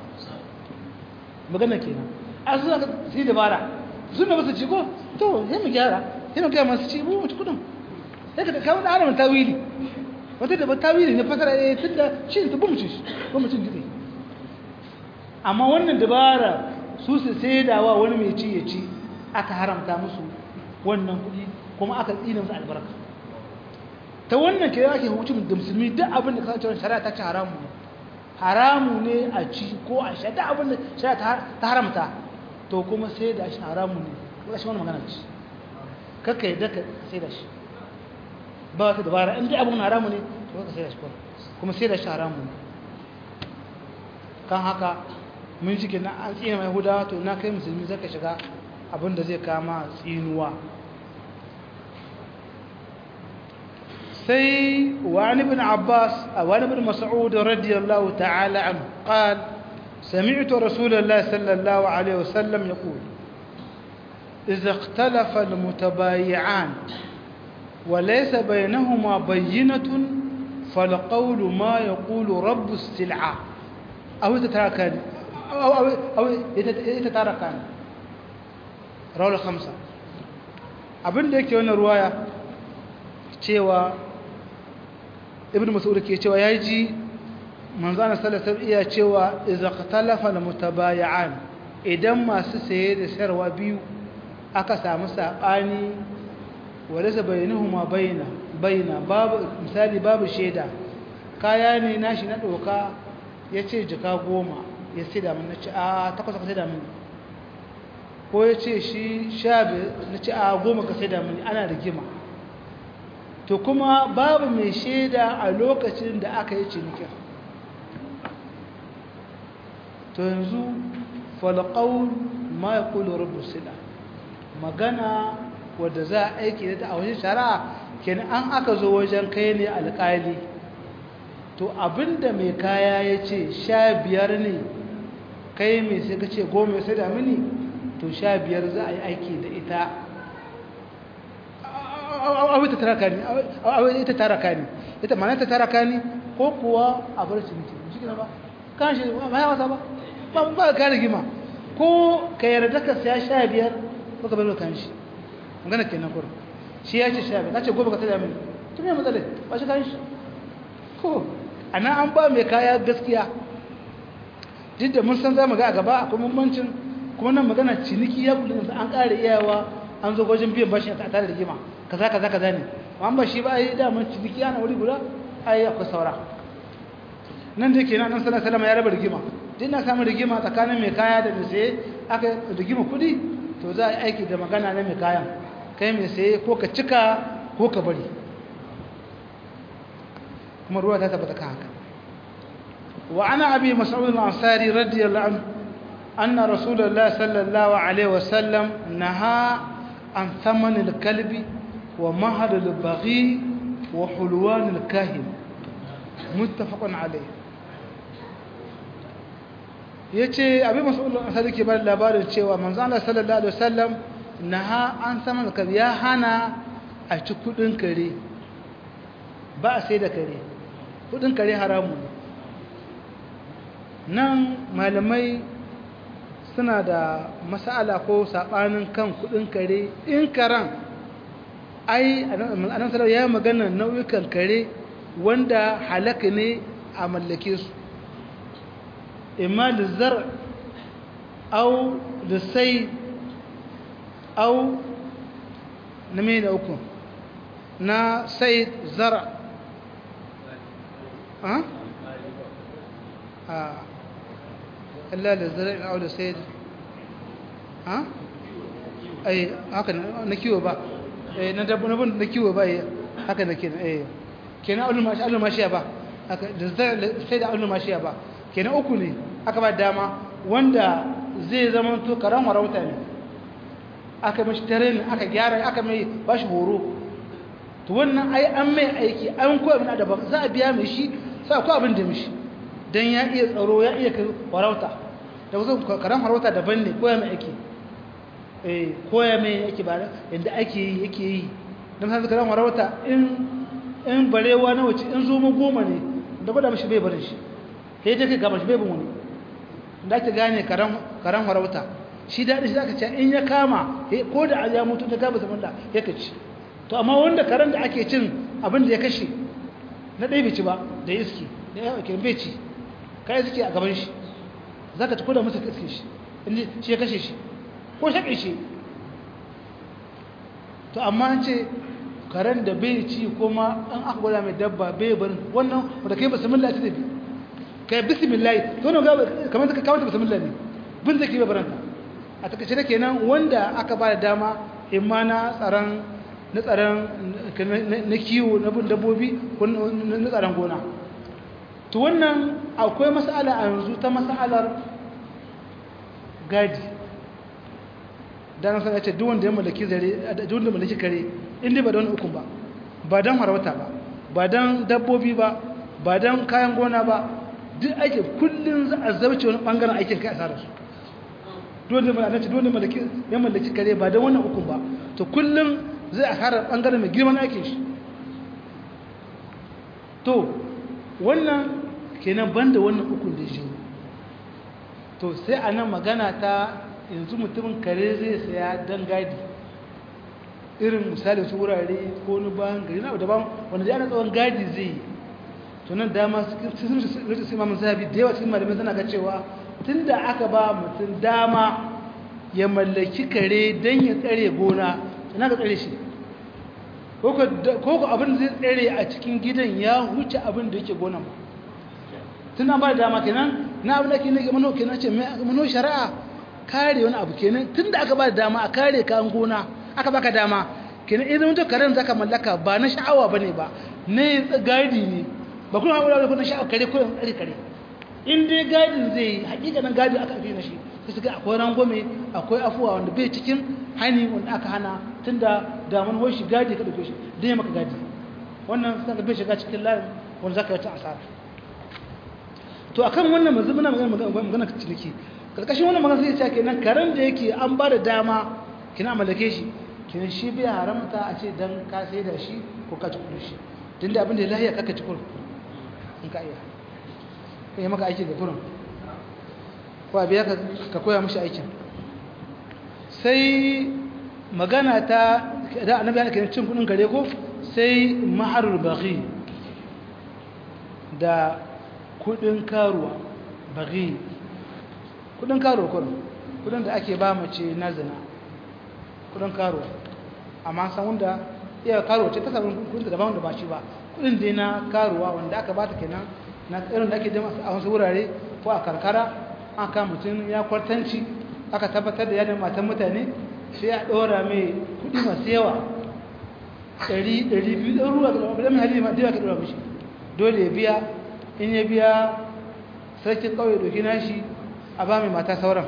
magana kenan a suna ka sai dabara suna basu ci ko to sai mu gyara sai mu gaya masu ci mu mutu kudin sai ka kawo da haramun tawili wata da tawili ne fasara ya tun da cin ta bumci shi bumcin gitse amma wannan dabara su su sai dawa wani mai ci ya ci aka haramta musu wannan kudi kuma aka tsina musu albarka ta wannan ke yake hukuncin da musulmi duk abin da kasance shari'a ta ci haramu ne haramu ne a ci ko a sha duk abin da shari'a ta haramta to kuma sai da shi haramu ne ko shi wani magana ce kakka yadda ka sai da shi ba wata dabara in dai abin haramu ne to ka sai da shi kuma sai da shi haramu ne kan haka mun shi ke na an tsina mai hudawa to na kai musulmi zaka shiga abin da zai kama tsinuwa سي وعن ابن عباس وعن ابن مسعود رضي الله تعالى عنه قال سمعت رسول الله صلى الله عليه وسلم يقول إذا اختلف المتبايعان وليس بينهما بينة فالقول ما يقول رب السلعة أو يتتركان أو, أو, أو يتتركان رواه الخمسة abin da yake wannan ruwaya cewa ibn mas'ud ke cewa ya ji manzana sallallahu iya cewa idza qatalafa almutabayi'an idan masu saye da sayarwa biyu aka samu sabani walaysa bainahuma baina baina babu misali babu sheda kaya ne nashi na doka yace jika goma ya saida mun nace a takwas ka saida mun ko yace shi shabe nace a goma ka saida mun ana rigima to kuma babu mai shaida a lokacin da aka yi cinikin to yanzu falƙaun ma ya kula rubu sila magana wadda za a aiki da ta a wajen shari'a kenan an aka zo wajen kai ne alƙali to abinda mai kaya ya ce sha biyar ne kai mai sai ka ce goma sai da mini to sha biyar za a yi aiki da ita awai ta taraka ne awai ita taraka ne ita mana ta taraka ne ko kuwa a bar ciniki shi ba kan shi ba ya wasa ba ba ba ka rigima ko ka yarda ka saya sha biyar ko ka bar kan shi magana kenan kur shi ya ce sha biyar ka ce gobe ka tada mini to me matsala ba shi kan shi ko ana an ba mai kaya gaskiya duk da mun san za mu ga a gaba akwai bambancin kuma nan magana ciniki ya kudu an ƙara iyawa an zo gwajin biyan bashi a tare da rigima kaza kaza kaza ne amma ba shi ba ai da mun ciniki ana wuri guda ai akwai saura nan da kenan nan sallallahu alaihi ya raba rigima din na samu rigima tsakanin mai kaya da mai saye aka rigima kudi to za a yi aiki da magana na mai kayan kai mai saye ko ka cika ko ka bari kuma ruwa ta tabbata kan haka wa ana abi mas'ud al-ansari radiyallahu anhu anna rasulullahi sallallahu alaihi wasallam naha an thaman al-kalbi ومهر البغي وحلوان الكاهن متفق عليه yace abin mas'ulun asali ke bada labarin cewa manzo Allah sallallahu alaihi wasallam naha an sama da ya hana a ci kudin kare ba a sai da kare kudin kare haramu nan malamai suna da masala ko sabanin kan kudin kare in karan ai anan sallallahu ya magana nau'ikan kare wanda halaka ne a mallake su imma lizar au lisai au na mai da uku na said zara ha? a illa da zara in aula said ha? ai haka na kiwo ba na dabbun na kiwo ba haka na kenan eh kenan aulul mashi aulul mashiya ba haka da sai da aulul mashiya ba kenan uku ne aka ba dama wanda zai zama to karan warauta ne aka mishi training aka gyara aka mai bashi horo to wannan ai an mai aiki an koya min adaba za a biya mai shi sai akwai abin da mishi dan ya iya tsaro ya iya warauta da wasu karan warauta daban ne koya mai aiki eh koya mai yake ba yanda ake yi yake yi dan sai karan warauta in in barewa na wace in zo mu goma ne da gwada mishi bai barin shi sai dai kai gaba shi bai bin wani da ake gane karan karan warauta shi daɗi shi zaka ce in ya kama ko da ya mutu ta gaba zaman da ya kaci to amma wanda karen da ake cin abin da ya kashe na ɗaya bai ci ba da iski da ya ke bai ci kai suke a gaban shi zaka ci koda musu iske shi inda shi ya kashe shi ko shaƙe shi to amma an ce karen da bai ci kuma an aka gwada mai dabba bai barin wannan wanda kai bismillah ta tafi kai bismillah to ne kamar ka kawo ta bismillah ne bin zai ke bai baranta a takaice da kenan wanda aka ba da dama imma na tsaron na tsaron na kiwo na bin dabbobi ko na tsaron gona to wannan akwai mas'ala a yanzu ta mas'alar gadi da na sanar ce duk wanda ya mallaki zare duk wanda mallaki kare inda ba don hukun ba ba don harauta ba ba don dabbobi ba ba don kayan gona ba duk aikin kullum za a zauce wani bangaren aikin kai a sa da su dole mallaki dole mallaki ya mallaki kare ba da wannan hukun ba to kullum zai a fara bangaren mai girman aikin shi to wannan kenan banda wannan hukun da shi to sai a nan magana ta yanzu mutumin kare zai saya dan gadi irin misali su wurare ko ni bayan gari na daban wanda da ana tsawon gadi zai yi to nan dama sun su imamun zabi da yawa cikin malamai suna ga cewa tun da aka ba mutum dama ya mallaki kare don ya tsare gona tana ga tsare shi ko ku abin zai tsare a cikin gidan ya huce abin da yake gona ba tun an ba da dama kenan na abin da ke nake mano kenan ce mano shari'a kare wani abu kenan tun da aka ba da dama a kare kayan gona aka baka dama kenan idan mutum karen zaka mallaka ba na sha'awa ba ne ba ne gadi ne ba kuma haɓura da kuna sha'awa kare ko yin tsare kare in dai gadin zai yi hakikanin gadi aka fi na shi sai su ga akwai rangwame akwai afuwa wanda bai cikin hani wanda aka hana tun da damun wai shi gadi ka ɗauke shi don ya maka gadi wannan sun ka bai shiga cikin layin wanda za ka yi ta asara to akan wannan mazu muna magana ciniki karkashin wannan magana sai ya ce kenan karen da yake an ba da dama kina mallake shi kenan shi bai haramta a ce dan ka sai da shi ko ka ci kudin shi tunda abin da ya lahiya kaka ci kudin in ka iya ya maka aiki da kurin ko biya ka koya mashi aikin sai magana ta da annabi yana kiran cin kudin gare ko sai maharul baghi da kudin karuwa baghi kudin karuwa kurin kudin da ake ba mace na zina kudin karuwa amma san wanda iya karuwa ce ta sabon kudin da daban da ba shi ba kudin dai na karuwa wanda aka bata kenan na irin da ake jama a wasu wurare ko a karkara aka mutum ya kwartanci aka tabbatar da yadda matan mutane sai a ɗora mai kuɗi masu yawa ɗari ɗari biyu ɗan ruwa ga ɗan mai hali ma da yawa ka ɗora mishi dole ya biya in ya biya sarkin ƙauye ɗauki nashi a ba mai mata sauran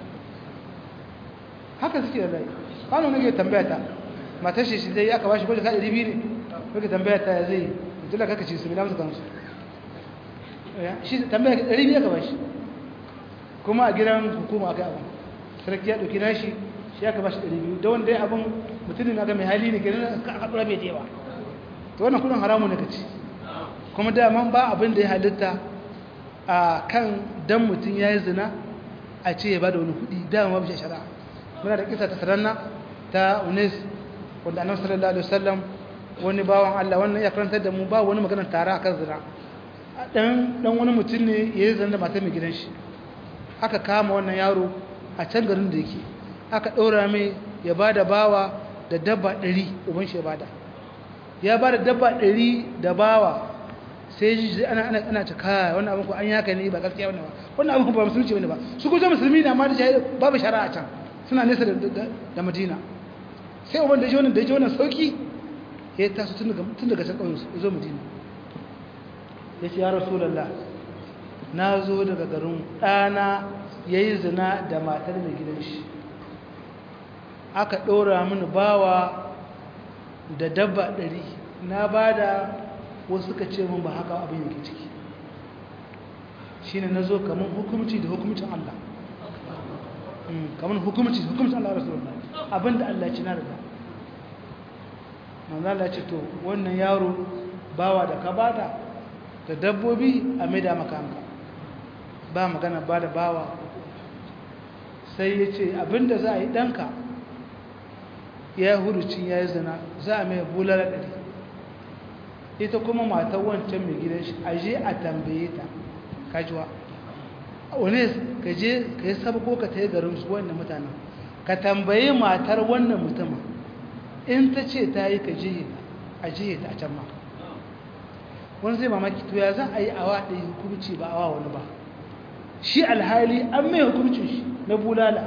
haka suke da rai kwano nake tambaya ta matar shi shi zai aka ba shi kwaje ka ɗari biyu ne nake tambaya ta ya zai dole kaka ce su bi lamsu kansu shi tambaya ka ɗari biyu aka ba shi kuma a gidan hukuma aka abin sarki ya ɗauki nashi shi aka ba shi ɗari biyu da wanda ya abin mutumin aka mai hali ne ke nan aka ɗora mai jewa to wannan kudin haramu ne ka ci kuma daman ba abin da ya halitta a kan dan mutum ya yi zina a ce ya ba da wani kudi dama babu shari'a muna da kisa ta saranna ta unis wanda annabi sallallahu alaihi wasallam wani bawan Allah wannan ya karantar da mu ba wani maganar tara akan zina dan dan wani mutum ne ya yi zina da matar mai gidan shi aka kama wannan yaro a can garin da yake aka ɗora mai ya ba da bawa da dabba ɗari uban shi ya bada ya ba da dabba ɗari da bawa sai ji ana ana ana ta kaya wannan abin ko an yaka ne ba gaskiya wannan ba wannan abin ba musulunci bane ba su ko musulmi ne amma da jahili babu shari'a can suna nesa da da Madina sai uban da ji wannan da ji wannan sauki ya taso tun daga tun daga can kauyen su zo Madina ya ce ya rasulullah na zo daga garin ɗana yayi zina da matar mai gidan shi aka ɗora mini bawa da dabba ɗari na ba da wasu suka ce min ba haka abin yake ciki shi ne na zo kamar hukumci da hukumcin Allah kamar hukumci hukumcin Allah rasulullah abin da Allah ci na riga manzala ce to wannan yaro bawa da ka bada da dabbobi a maida makanka ba magana ba da bawa sai ya ce abin da za a yi ɗanka ya hurucin ya yi zina za a mai bulala ɗari ita kuma matar wancan mai gidan shi a je a tambaye ta kajuwa wani ka je ka yi sabko ka ta yi garin su wannan mutanen ka tambaye matar wannan mutumin in ta ce ta yi ka jiye a jiye ta a can ma wani zai mamaki to ya za a yi awa ɗaya hukumci ba awa wani ba shi alhali an mai hukumcin shi na bulala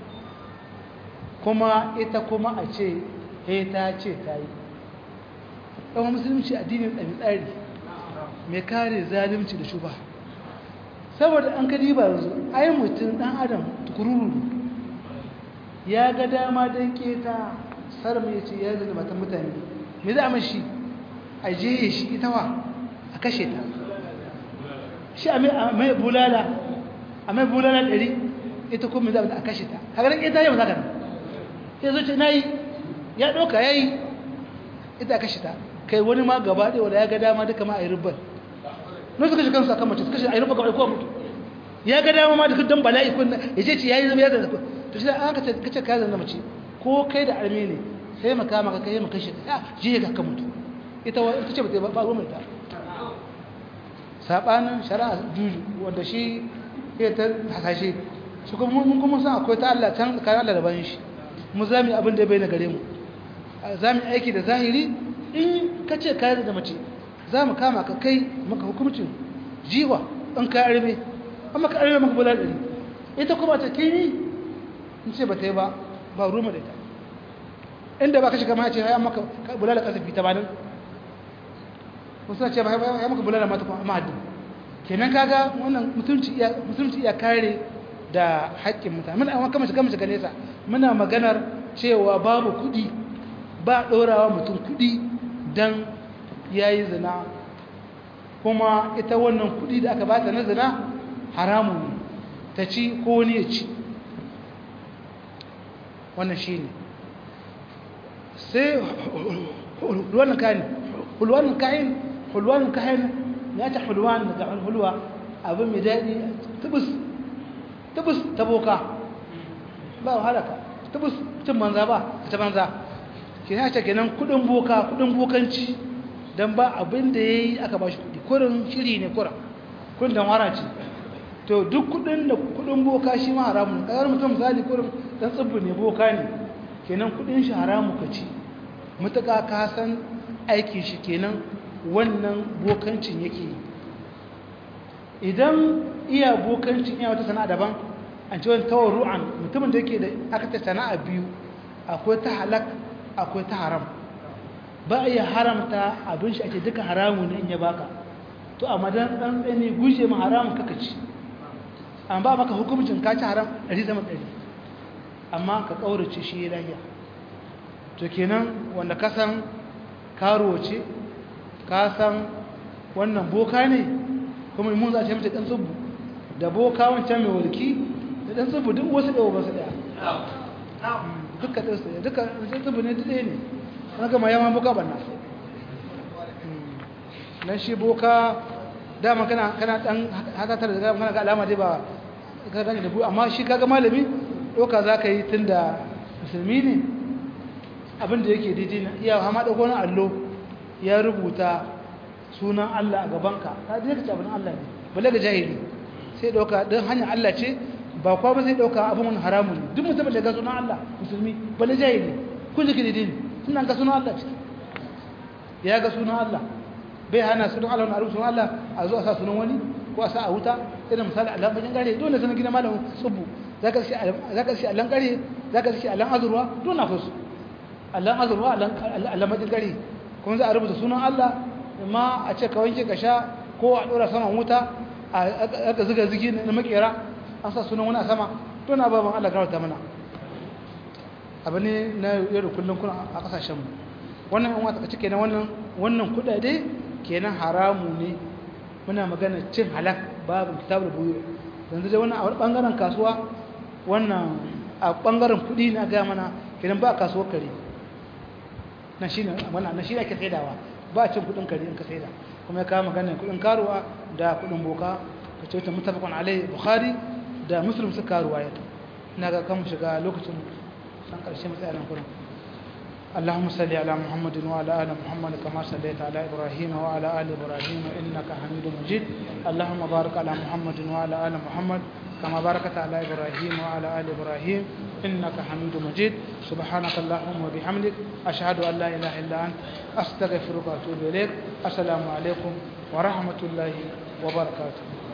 kuma ita kuma a ce he ta ce ta yi ɗan musulunci addinin ɗan tsari mai kare zalimci da shuba saboda an kadi ba yanzu ai mutum ɗan adam tukururu ya ga dama don keta sarmi ya ce ya zai matan mutane me za a mashi a jeye shi ita wa a kashe ta shi a mai bulala a mai bulala ɗari ita kuma za a kashe ta hagarin ita yau za ka nan ya zo ce na yi ya ɗauka ya yi ita kashe ta kai wani ma gaba ɗaya wanda ya ga dama duka ma a yi rubbar nun suka shi kansu a kan mace suka shi a yi rubbar gaba ɗaya mutu ya ga dama ma duka don bala'i kun ya ce ce ya yi zama ya zama to shi da an ka ce ka zama mace ko kai da arme ne sai maka maka kai maka shi ya je ga ka mutu ita wa ita ce ba ba ruwan ta sabanin shari'a juju wanda shi ya ta hasashe shi kuma mun kuma san akwai ta Allah can tsakanin Allah da bayan shi mu za mu abin da bai na gare mu za mu aiki da zahiri in ka ce kayan da mace za mu kama ka kai maka hukumcin jiwa in ka arme amma ka arme maka bular ɗari ita kuma ta kini in ce ba ta yi ba ba ruma da ita inda ba ka shiga ma ce ya maka bular da kasafi ta banin wasu ce ba ya maka bular da mata kuma ma'adin kenan kaga wannan mutunci iya kare da haƙƙin mutane muna amma kama shiga shiga nesa muna maganar cewa babu kuɗi ba ɗorawa mutum kuɗi don ya yi zina kuma ita wannan kuɗi da aka bata na zina haramun ne ta ci ko wani ya ci wannan shi ne sai hulwanin kayan hulwanin kayan hulwanin kayan ya ta hulwan daga hulwa abin mai daɗi tubus tubus ta boka ba wahala ka tubus cin banza ba ta banza ke ya ce kenan kudin boka kudin bokanci don ba abin da ya yi aka ba shi kudi kurin shiri ne kura kudin damara ce to duk kudin da kudin boka shi ma haramun ƙasar mutum misali kurin dan tsibbi ne boka ne kenan kudin shi haramu ka ci matuƙa ka san aikin shi kenan wannan bokancin yake yi idan iya bokancin iya wata sana'a daban an ce wani tawarru'an mutumin da yake da aka ta sana'a biyu akwai ta halak akwai ta haram ba a iya haramta abin shi ake duka haramu ne in ya baka to amma dan dan tsani guje ma haramun kaka ci an ba maka hukumcin ka ci haram ɗari sama ɗari amma ka ƙaurace shi ya lahiya to kenan wanda ka san karuwa ce ka san wannan boka ne kuma imun za a ce mace ɗan tsubu da boka wancan mai walki da ɗan tsubu duk wasu ɗaya wasu ɗaya duka ɗansu ɗaya duka ɗan tsubu ne ɗaya ne wani gama yawan boka banna nan shi boka dama kana kana ɗan hatatar da kana ga alama dai ba ka gani da bu amma shi kaga malami ɗauka za ka yi tun da musulmi ne abinda yake daidai na iya hama ɗauko wani allo ya rubuta sunan Allah a gabanka ta je ka ci abin Allah ne balle ga jahili sai ɗauka don hanyar Allah ce ba kwa ba sai ɗauka abin wani haramun ne duk mutumin da ga sunan Allah musulmi balle jahili kun ji daidai ne sunan ka sunan Allah ce ya ga sunan Allah bai hana sunan Allah wani sunan Allah a zo a sa sunan wani ko a sa a wuta irin misali Allah bajin gare dole sanin gina malamin tsubu zaka shi zaka shi Allah gare zaka shi Allah azurwa dole na fusu Allah azurwa Allah bajin gare kuma za a rubuta sunan Allah ma a ce ka wanke ka sha ko a dora saman wuta a ga zuga zigi na makera an sa sunan wani a sama to na baban Allah garauta mana abu ne na yau da kullum kuna a kasashenmu wannan yan wata cike na wannan wannan kudade kenan haramu ne muna magana cin halak babu kitabul buyu yanzu dai wannan a wani bangaren kasuwa wannan a bangaren kudi na ga mana kenan ba kasuwar kare na shine wannan na shine ake saidawa ba cin kudin kare in ka saida kuma ya kawo magana kudin karuwa da kudin boka ka ce ta mutafakon alai bukhari da muslim suka karuwa ya ina ga kan shiga lokacin san karshe matsayin kurin اللهم صل على محمد وعلى ال محمد كما صليت على ابراهيم وعلى ال ابراهيم انك حميد مجيد اللهم بارك على محمد وعلى ال محمد كما باركت على ابراهيم وعلى ال ابراهيم انك حميد مجيد سبحانك اللهم وبحمدك اشهد ان لا اله الا انت استغفرك واتوب اليك السلام عليكم ورحمه الله وبركاته